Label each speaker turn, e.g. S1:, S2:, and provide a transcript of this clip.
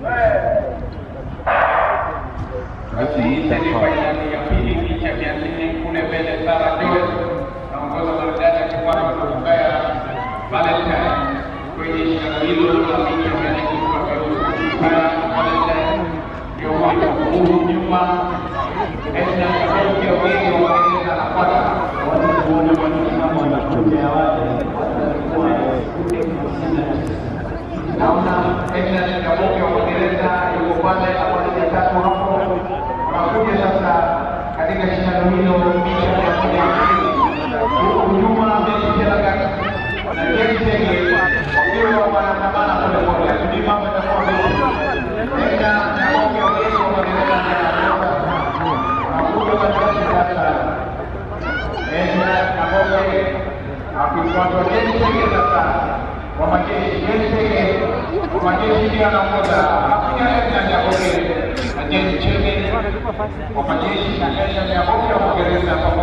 S1: Basi hii ni fainali ya pili kisha kiasili kule mbele Sara George naongoza maridadi akifuata kutokea Valentine kwenye shindano hilo la picha kiasili kutoka Ulaya Valentine ndio mwaka huu nyuma Edna Kadoki ya wengi wa Uingereza anafuata naona Edna Kadoki wa Uingereza yuko pale awali ya tatu hapo wanakuja sasa katika shindano hilo picha mia moja hamsini huku nyuma Messi Chelagat na Jeni Chege wakiwa wanaandamana polepole, lakini mambo yatakuwa vizuri. Edna Kadoki wa wengi wa Uingereza ndiye anaongoza anakuja katikati sasa Edna Kaboke akifuatwa Jeni Chege sasa wa majeshi. Jeni Chege wa majeshi ndiye anaongoza, anakuja Edna Kaboke na Jeni Chege wa majeshi na Edna Kaboke wa Uingereza pamoja